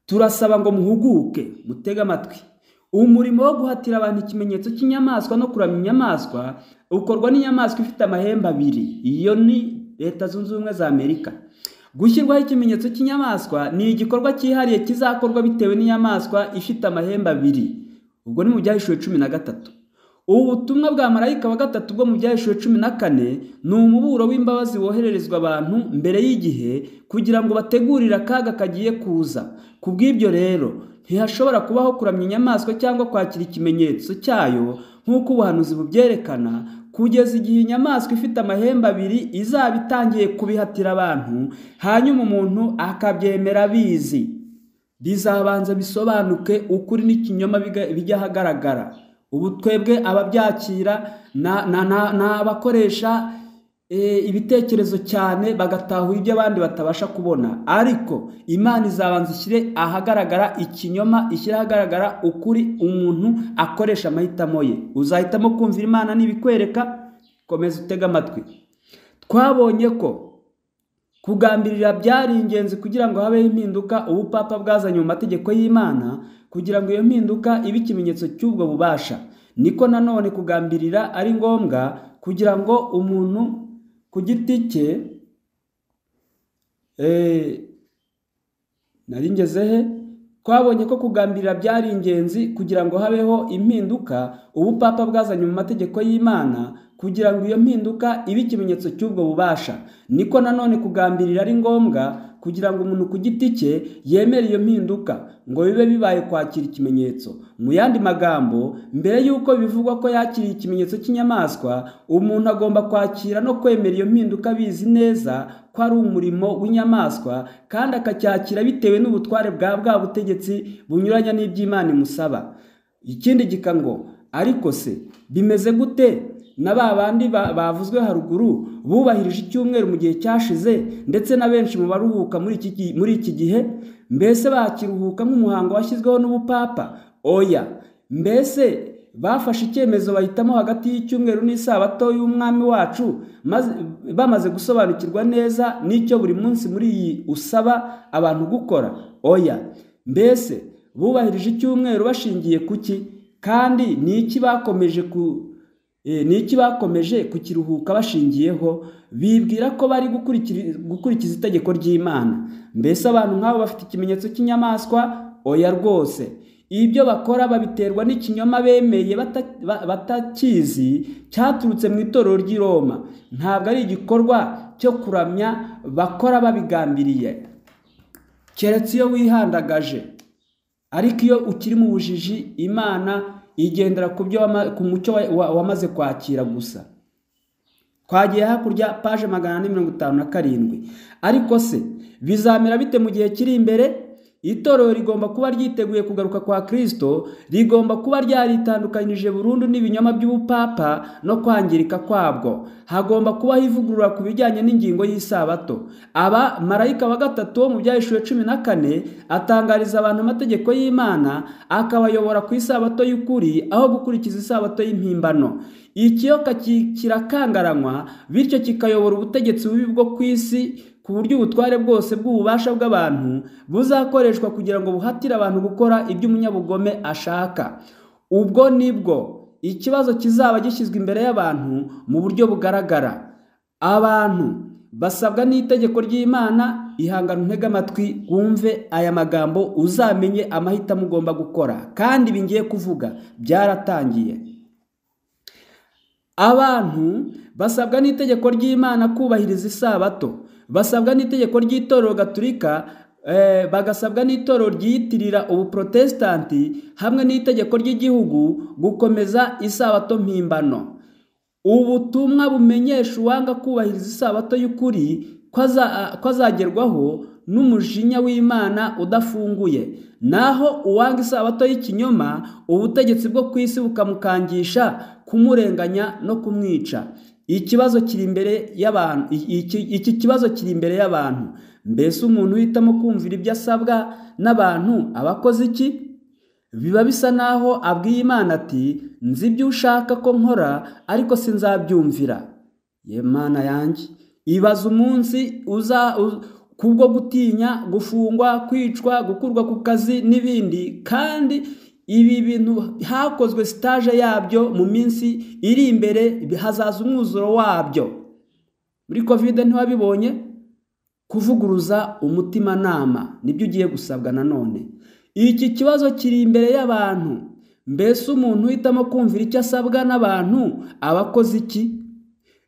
turasaba ngo muhuguke mutege amatwi umurimo wo guhatira abantu ikimenyetso cy'inyamaswa no kuramya inyamaswa ukorwa n'inyamaswa ifite amahembe abiri iyo ni leta zunze ubumwe za amerika gushyirwaho ikimenyetso cy'inyamaswa ni igikorwa cyihariye kizakorwa bitewe n'inyamaswa ifite amahembe abiri ubwo ni mu byahishuwe cumi na gatatu ubu butumwa bwa marayika wa gatatu bwo mu byahishuwe cumi na kane ni umuburo w'imbabazi wohererezwa abantu mbere y'igihe kugira ngo bategurire akaga kagiye kuza ku bw'ibyo rero ntihashobora kubaho kuramya inyamaswa cyangwa kwakira ikimenyetso cyayo nk'uko ubuhanuzi bubyerekana kugeza igihe inyamaswa ifite amahembe abiri izaba itangiye kubihatira abantu hanyuma umuntu akabyemera abizi bizabanza bisobanuke ukuri n'ikinyoma bijya ahagaragara ubu twebwe ababyakira ni abakoresha ibitekerezo cyane bagatahura ibyo abandi batabasha kubona ariko imana izabanza ishyire ahagaragara ikinyoma ishyire ahagaragara ukuri umuntu akoresha amahitamo ye uzahitamo kumvira imana n'ibikwereka komeza utega amatwi twabonye ko kugambirira byari ingenzi kugira ngo habeho impinduka ubupapa bwazanye mu mategeko y'imana kugira ngo iyo mpinduka ibe ikimenyetso cy'ubwo bubasha niko nanone kugambirira ari ngombwa kugira ngo umuntu ku giti cye naringeze he twabonye ko kugambirira byari ingenzi kugira ngo habeho impinduka ubupapa bwazanye mu mategeko y'imana kugira ngo iyo mpinduka ibe ikimenyetso cy'ubwo bubasha niko nanone kugambirira ari ngombwa kugira ngo umuntu ku giti cye yemere iyo mpinduka ngo bibe bibaye kwakira ikimenyetso mu yandi magambo mbere y'uko bivugwa ko yakiriye ikimenyetso cy'inyamaswa umuntu agomba kwakira no kwemera iyo mpinduka abizi neza ko ari umurimo w'inyamaswa kandi akacyakira bitewe n'ubutware bwa bwa butegetsi bunyuranya n'iby'imana imusaba ikindi gika ngo ariko se bimeze gute na ba bandi ba- bavuzwe haruguru bubahirije icyumweru mu gihe cyashize ndetse na benshi mu baruhuka muri iki gi- muri iki gihe mbese bakiruhuka nk'umuhango washyizweho n'ubupapa oya mbese bafashe icyemezo bahitamo hagati y'icyumweru n'isabato y'umwami wacu maze bamaze gusobanukirwa neza n'icyo buri munsi muri iyi usaba abantu gukora oya mbese bubahirije icyumweru bashingiye ku ki kandi ni iki bakomeje ku Eh, ni iki bakomeje kukiruhuka bashingiyeho bibwira ko bari gukurikiri- gukurikiza itegeko ry'imana mbese abantu nk'abo bafite ikimenyetso cy'inyamaswa oya rwose ibyo bakora babiterwa n'ikinyoma bemeye bata- ba- batakizi cyaturutse mu itorero ry'i roma ntabwo ari igikorwa cyo kuramya bakora babigambiriye keretse iyo wihandagaje ariko iyo ukiri mu bujiji imana igendera ku byo wama- ku mucyo wa- wa- wamaze kwakira gusa twagiye hakurya paje magana ane mirongo itanu na karindwi ariko se bizamera bite mu gihe kiri imbere itorero rigomba kuba ryiteguye kugaruka kwa kristo rigomba kuba ryaritandukanyije burundu n'ibinyoma by'ubupapa no kwangirika kwabwo hagomba kubaho ivugurura ku bijyanye n'ingingo y'isabato aba marayika wa gatatu wo mu byahishuwe cumi na kane atangariza abantu amategeko y'imana akabayobora ku isabato y'ukuri aho gukurikiza isabato y'impimbano ikiyoka ki- kirakangaranywa bityo kikayobora ubutegetsi bubi bwo ku isi ku buryo ubutware bwose bw'ububasha bw'abantu buzakoreshwa kugira ngo buhatire abantu gukora ibyo umunyabugome ashaka ubwo nibwo ikibazo kizaba gishyizwe imbere y'abantu mu buryo bugaragara abantu basabwa n'itegeko ry'imana ihangane ntega amatwi wumve aya magambo uzamenye amahitamo ugomba gukora kandi ibi ngiye kuvuga byaratangiye abantu basabwa n'itegeko ry'imana kubahiriza isabato basabwa n'itegeko ry'itorero gaturika eh, bagasabwa n'itorero ryiyitirira ubuprotesitanti hamwe n'itegeko ry'igihugu gukomeza isabato mpimbano ubutumwa bumenyesha uwanga kubahiriza isabato y'ukuri ko aza- ko azagerwaho n'umujinya w'imana udafunguye naho uwanga isabato y'ikinyoma ubutegetsi bwo ku isi bukamukangisha kumurenganya no kumwica ikibazo kiri imbere y'abantu iki, iki kibazo kiri imbere y'abantu mbese umuntu uhitamo kumvira ibyo asabwa n'abantu aba akoze iki biba bisa naho abwiye imana ati nzi ibyo ushaka ko nkora ariko sinzabyumvira ye mana yanjye ibaza umunsi uza u- kubwo gutinya gufungwa kwicwa gukurwa ku kazi n'ibindi kandi ibi bintu hakozwe sitaje yabyo mu minsi iri imbere hazaza umwuzuro wabyo muri kovide ntiwabibonye kuvuguruza umutimanama nibyo ugiye gusabwa nanone iki kibazo kiri imbere y'abantu mbese umuntu uhitamo kumvira icyo asabwa n'abantu aba akoze iki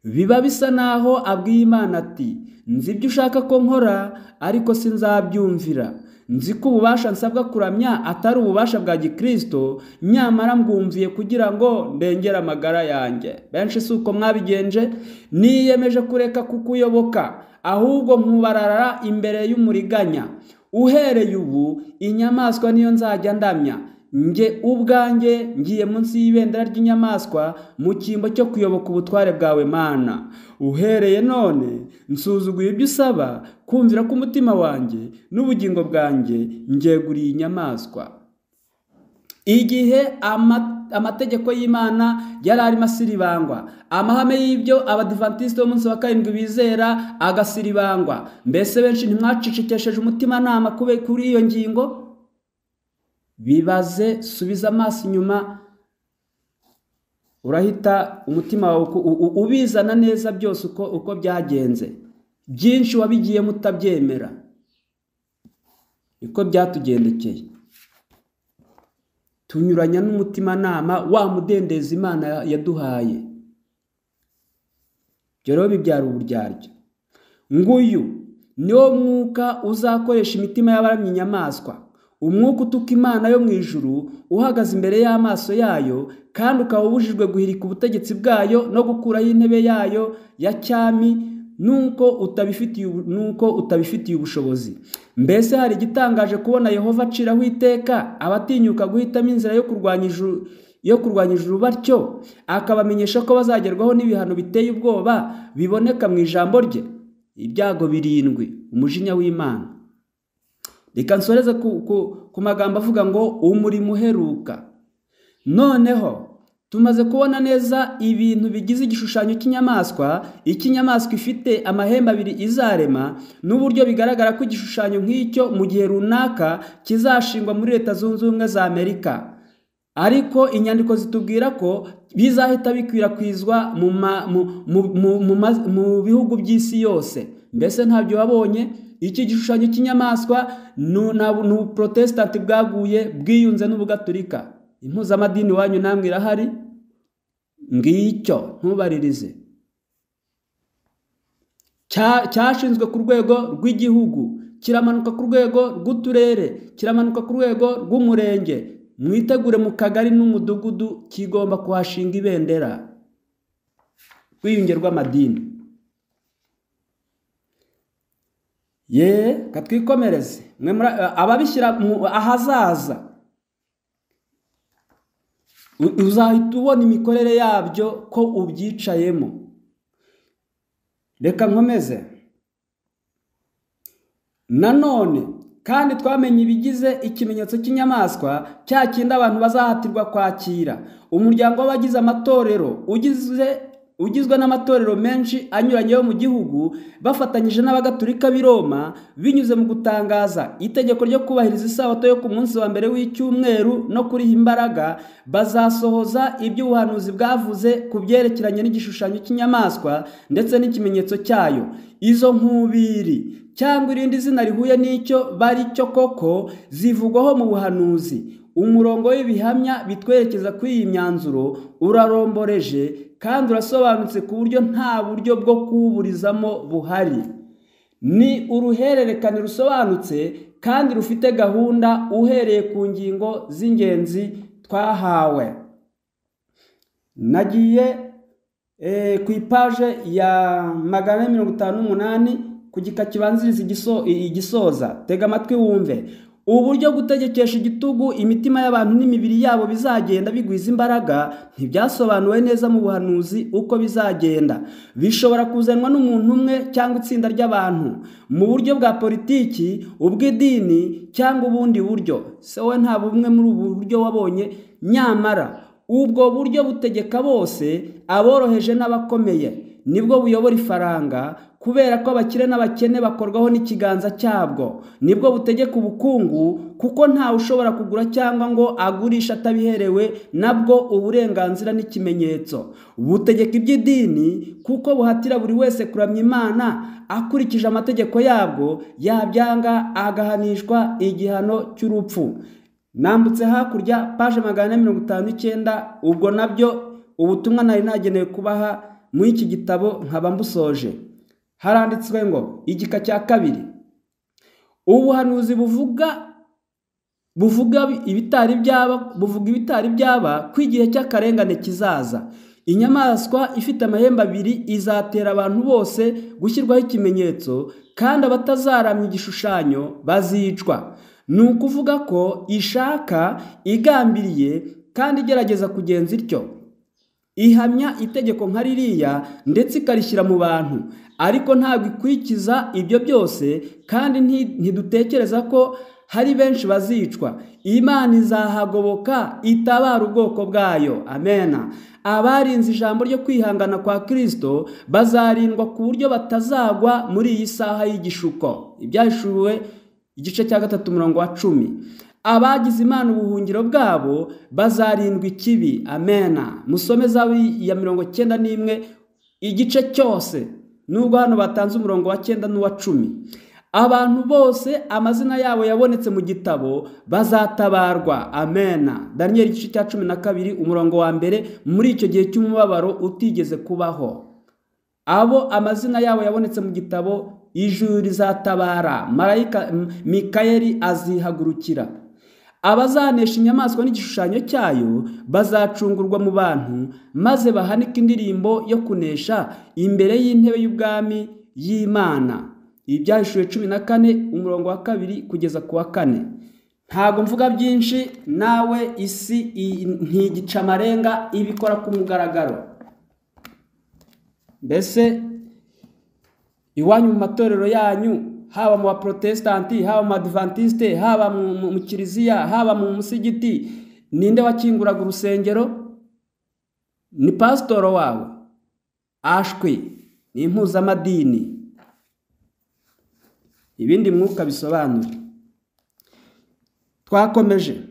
biba bisa naho abwiye imana ati nzi ibyo ushaka ko nkora ariko sinzabyumvira nzi ko ububasha nsabwa kuramya atari ububasha bwa gikristo nyamara mbwumviye kugira ngo ndengere amagara yanjye benshi si uko mwabigenje niyemeje kureka kukuyoboka ahubwo nkubarara imbere y'umuriganya uhereye ubu inyamaswa niyo nzajya ndamya nge ubwanjye ngiye munsi y'ibendera ry'inyamaswa mu cyimbo cyo kuyoboka ubutware bwawe mana uhereye none nsuzuguye ibyo usaba kumvira k'umutima wanjye n'ubugingo bwanjye ngeguriye inyamaswa igihe ama- amategeko y'imana yari arimo asiribangwa amahame y'ibyo abadivantisite b'umunsi wa karindwi bizera agasiribangwa mbese benshi ntimwacicikesheje umutimanama kube kuri iyo ngingo bibaze subiza amaso inyuma urahita umutima wawe uku- u- u- ubizana neza byose uko, uko byagenze byinshi wabigiye mutabyemera niko byatugendekeye tunyuranya n'umutimanama wa mudendezi imana yaduhaye ibyo rero bibyara uburyarya nguyu niwo mwuka uzakoresha imitima y'abaramya inyamaswa umwuka utuka imana yo mu ijuru uhagaze imbere y'amaso yayo kandi ukaba ubujijwe guhirika ubutegetsi bwayo no gukuraho intebe yayo ya cyami nuko utabifitiye ubu- nuko utabifitiye ubushobozi mbese hari igitangaje kubona yehova aciraho iteka abatinyuka guhitamo inzira yo kurwanya ijuru yo kurwanya ijuru batyo akabamenyesha ko bazagerwaho n'ibihano biteye ubwoba biboneka mu ijambo rye ibyago birindwi umujinya w'imana reka nsoreze ku, ku, ku magambo avuga ngo umurimo uheruka noneho tumaze kubona neza ibintu bigize igishushanyo cy'inyamaswa icy'inyamaswa ifite amahembe abiri izarema n'uburyo bigaragara ko igishushanyo nk'icyo mu gihe runaka kizashingwa muri leta zunze ubumwe za amerika ariko inyandiko zitubwira ko bizahita bikwirakwizwa mu ma- mu- mu- mu- mu ma- mu bihugu by'isi yose mbese ntabyo wabonye iki gishushanyo cy'inyamaswa nu- na- ni ubuprotesitanti bwaguye bwiyunze n'ubugaturika impuzamadini wanyu namwe irahari ngicyo ntubaririze Cya- cyashinzwe ku rwego rw'igihugu kiramanuka ku rwego rw'uturere kiramanuka ku rwego rw'umurenge mwitegure mu kagari n'umudugudu kigomba kuhashinga ibendera rw'iyunge rw'amadini ye katwikomereze mwe muri- ababishyira mu- ahazaza U- uzahita ubona imikorere yabyo ko ubyicayemo reka nkomeze nanone kandi twamenye ibigize ikimenyetso cy'inyamaswa cya kindi abantu bazahatirwa kwakira umuryango w'abagize amatorero ugize ugizwe n'amatorero menshi anyuranye yo mu gihugu bafatanyije n'abagatulika b'i Roma binyuze mu gutangaza itegeko ryo kubahiriza isabato yo ku munsi wa mbere w'icyumweru no kuriha imbaraga bazasohoza iby'ubuhanuzi bwavuze ku byerekeranye n'igishushanyo cy'inyamaswa ndetse n'ikimenyetso cyayo izo nkubiri cyangwa irindi zina rihuye n'icyo bari cyo koko zivugwaho mu buhanuzi umurongo w'ibihamya bitwerekeza kuri iyi myanzuro uraromboreje kandi urasobanutse ku buryo nta buryo bwo kuwuburizamo buhari ni uruhererekane rusobanutse kandi rufite gahunda uhereye ku ngingo z'ingenzi twahawe nagiye eh, ku ipaje ya magana ane mirongo itanu n'umunani ku gika kibanziriza igiso- i- igisoza tega amatwi wumve uburyo gutegekesha igitugu imitima y'abantu n'imibiri yabo bizagenda bigwiza imbaraga ntibyasobanuwe neza mu buhanuzi uko bizagenda bishobora kuzanwa n'umuntu umwe cyangwa itsinda ry'abantu mu buryo bwa politiki ubw'idini cyangwa ubundi buryo se wowe nta bumwe muri ubu buryo wabonye nyamara ubwo buryo butegeka bose aboroheje n'abakomeye nibwo buyobora ifaranga kubera ko abakire n'abakene bakorwaho n'ikiganza cyabwo nibwo butegeka ubukungu kuko ntawe ushobora kugura cyangwa ngo agurishe atabiherewe nabwo uburenganzira n'ikimenyetso butegeka iby'idini kuko buhatira buri wese kuramya imana akurikije amategeko yabwo yabyanga agahanishwa igihano cy'urupfu nambutse hakurya paje magana ane mirongo itanu n'icyenda ubwo nabyo ubutumwa nari nagenewe kubaha muri iki gitabo nkaba mbusoje haranditswe ngo igika cya kabiri ubuhanuzi buvuga buvuga ibitari byaba buvuga ibitari byaba ko igihe cy'akarengane kizaza inyamaswa ifite amahembe abiri izatera abantu bose gushyirwaho ikimenyetso kandi abatazaramya igishushanyo bazicwa ni ukuvuga ko ishaka igambiriye kandi igerageza kugenza ityo ihamya itegeko nka ririya ndetse ikarishyira mu bantu ariko ntabwo ikurikiza ibyo byose kandi nti- ntidutekereza ko hari benshi bazicwa imana izahagoboka itabara ubwoko bwayo amena abarinze ijambo ryo kwihangana kwa kristo bazarindwa ku buryo batazagwa muri iyi saha y'igishuko ibyahishuwe igice cya gatatu umurongo wa cumi abagize imana ubuhungiro bwabo bazarindwa ikibi amena musome zawe ya mirongo cyenda n'imwe igice cyose nubwo hano batanze umurongo wa cyenda n'uwa cumi abantu bose amazina yabo yabonetse mu gitabo bazatabarwa amena daniyeli igice cya cumi na kabiri umurongo wa mbere muri icyo gihe cy'umubabaro utigeze kubaho abo amazina yabo yabonetse mu gitabo ijuru rizatabara marayika M- mikayeli azihagurukira abazanesha inyamaswa n'igishushanyo cyayo bazacungurwa mu bantu maze bahanike indirimbo yo kunesha imbere y'intebe y'ubwami y'Imana ibi byahishuwe cumi na kane umurongo wa kabiri kugeza ku wa kane ntabwo mvuga byinshi nawe isi i- ntigica amarenga ibikora ku mugaragaro mbese iwanyu mu matorero yanyu haba mu baprotestanti haba mu badivantiste haba mu mu- mu kiliziya haba mu musigiti ninde wakinguraga urusengero ni pasitoro wawe ashwi ni impuzamadini ibindi mwuka bisobanura twakomeje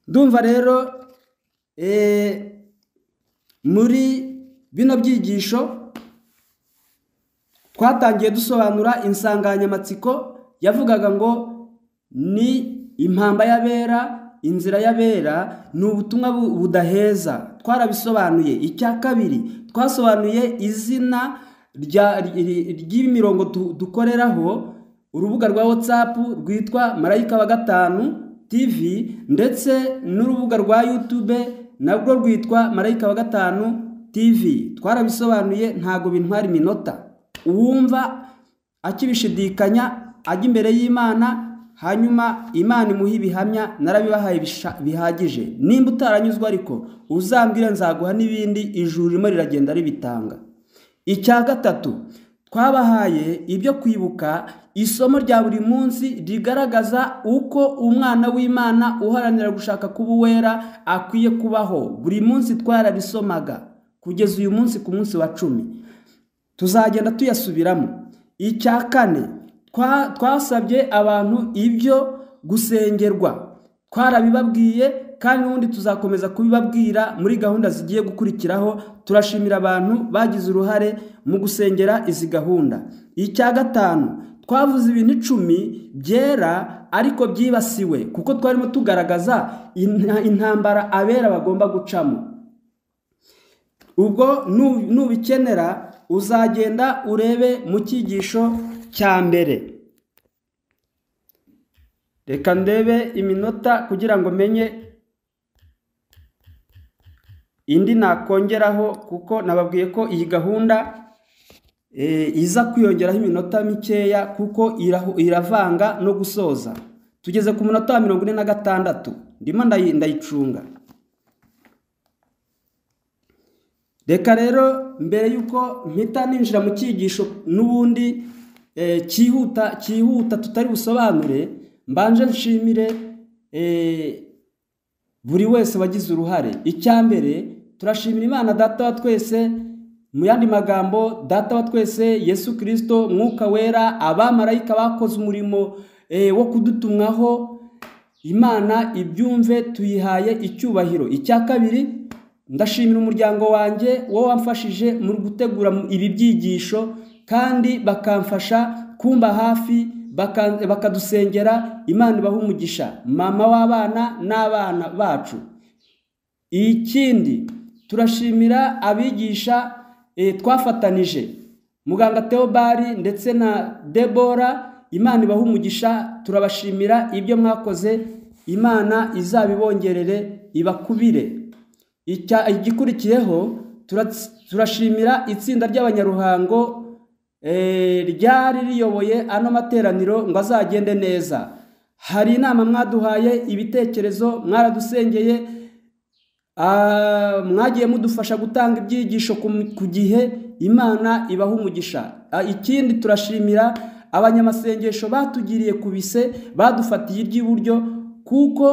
ndumva rero eh, muri bino byigisho twatangiye dusobanura insanganyamatsiko yavugaga ngo ni impamba y'abera inzira y'abera ni ubutumwa bu- budaheza twarabisobanuye icya kabiri twasobanuye izina rya- ry- ry'imirongo du- dukoreraho urubuga rwa whatsapp rwitwa marayika wa gatanu tv ndetse n'urubuga rwa youtube narwo rwitwa marayika wa gatanu tv twarabisobanuye ntabwo bintwara iminota uwumva akibishidikanya ajya imbere y'imana hanyuma imana imuha ibihamya narabibahaye bisha- bihagije nimba utaranyuzwe ariko uzambwire nzaguha n'ibindi ijuru ririmo riragenda ribitanga icya gatatu twabahaye ibyo kwibuka isomo rya buri munsi rigaragaza uko umwana w'imana uharanira gushaka kuba uwera akwiye kubaho buri munsi twararisomaga kugeza uyu munsi ku munsi wa cumi tuzagenda tuyasubiramo icya kane twa- twasabye abantu ibyo gusengerwa twarabibabwiye kandi n'ubundi tuzakomeza kubibabwira muri gahunda zigiye gukurikiraho turashimira abantu bagize uruhare mu gusengera izi gahunda icya gatanu twavuze ibintu icumi byera ariko byibasiwe kuko twarimo tugaragaza inta- intambara abera bagomba gucamo ubwo nu- nubikenera uzagenda urebe mu cyigisho cya mbere reka ndebe iminota kugira ngo menye indi nakongeraho kuko nababwiye ko iyi gahunda eh, iza kwiyongeraho iminota mikeya kuko irahu- iravanga no gusoza tugeze ku munota wa mirongo ine na gatandatu ndimo ndayi- ndayicunga reka rero mbere y'uko mpita ninjira mu cyigisho n'ubundi eh, cyihuta cyihuta tutari busobanure mbanje nshimire eh, buri wese wagize uruhare icya mbere turashimira imana data wa twese mu yandi magambo data wa twese yesu kirisito mwuka wera abamarayika bakoze umurimo eh, wo kudutumwaho imana ibyumve tuyihaye icyubahiro icya kabiri ndashimira umuryango wanjye wowe wamfashije mu gutegura ibi byigisho kandi bakamfasha kumba hafi baka- bakadusengera imana ibaha umugisha mama w'abana n'abana bacu ikindi turashimira abigisha eh, twafatanije muganga teobari ndetse na debora imana ibaha umugisha turabashimira ibyo mwakoze imana izabibongerere ibakubire Icya- igikurikiyeho tura- turashimira itsinda ry'abanyaruhango eh, ryari riyoboye ano materaniro ngo azagende neza hari inama mwaduhaye ibitekerezo mwaradusengeye Ah, mwagiye mudufasha gutanga ibyigisho ku- ku gihe imana ibaha umugisha Ah, ikindi turashimira abanyamasengesho batugiriye ku bise badufatiye iry'iburyo kuko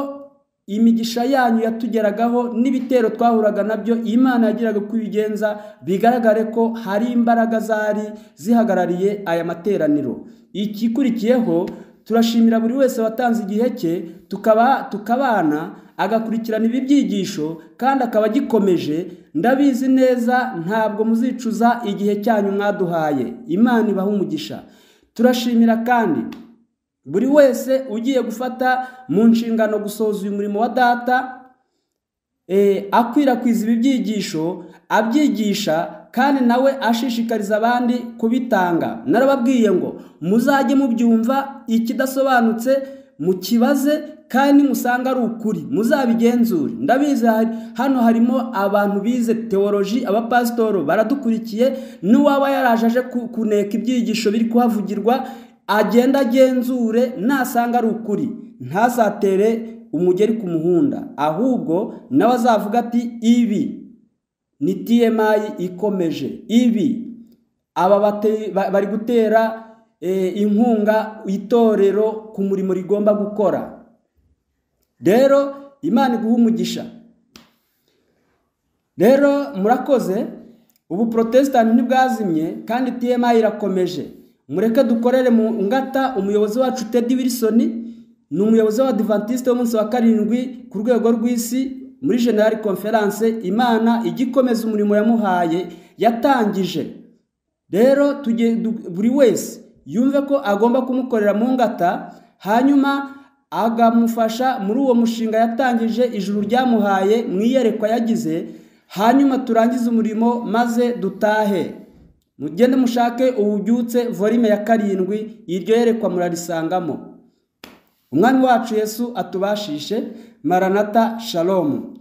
imigisha yanyu yatugeragaho n'ibitero twahuraga nabyo imana yagiraga uko ibigenza bigaragare ko hari imbaraga zari zihagarariye aya materaniro ikikurikiyeho turashimira buri wese watanze igihe cye tukaba tukabana agakurikirana ibi byigisho kandi akaba agikomeje ndabizi neza ntabwo muzicuza igihe cyanyu mwaduhaye imana ibaha umugisha turashimira kandi buri wese ugiye gufata mu nshingano gusohoza uyu murimo wa data eh, akwirakwiza ibi byigisho abyigisha kandi nawe ashishikariza abandi kubitanga narababwiye ngo muzajye mubyumva ikidasobanutse mukibaze kandi musanga ari ukuri muzabigenzure ndabizi hari- hano harimo abantu bize teoloji abapasitoro baradukurikiye n'uwaba yaraje aje ku- kuneka ibyigisho biri kuhavugirwa agenda agenzure nasanga ari ukuri ntazatere umugeri ku muhunda ahubwo nawe azavuga ati ibi ni TMI ikomeje ibi aba bate- ba- bari gutera eh, inkunga itorero ku murimo rigomba gukora rero imana iguha umugisha rero murakoze ubu protesitanti ntibwazimye kandi TMI irakomeje mureke dukorere mu ngata umuyobozi wacu Teddy Wilson ni umuyobozi w'abadivantisite w'umunsi wa karindwi ku rwego rw'isi muri general conference imana igikomeza umurimo yamuhaye yatangije rero tujye du- buri wese yumve ko agomba kumukorera mu ngata hanyuma akamufasha muri uwo mushinga yatangije ijuru ryamuhaye mu iyerekwa yagize hanyuma turangize umurimo maze dutahe mugende mushake ububyutse volume ya karindwi iryo yerekwa murarisangamo umwami wacu yesu atubashishe maranata shalomu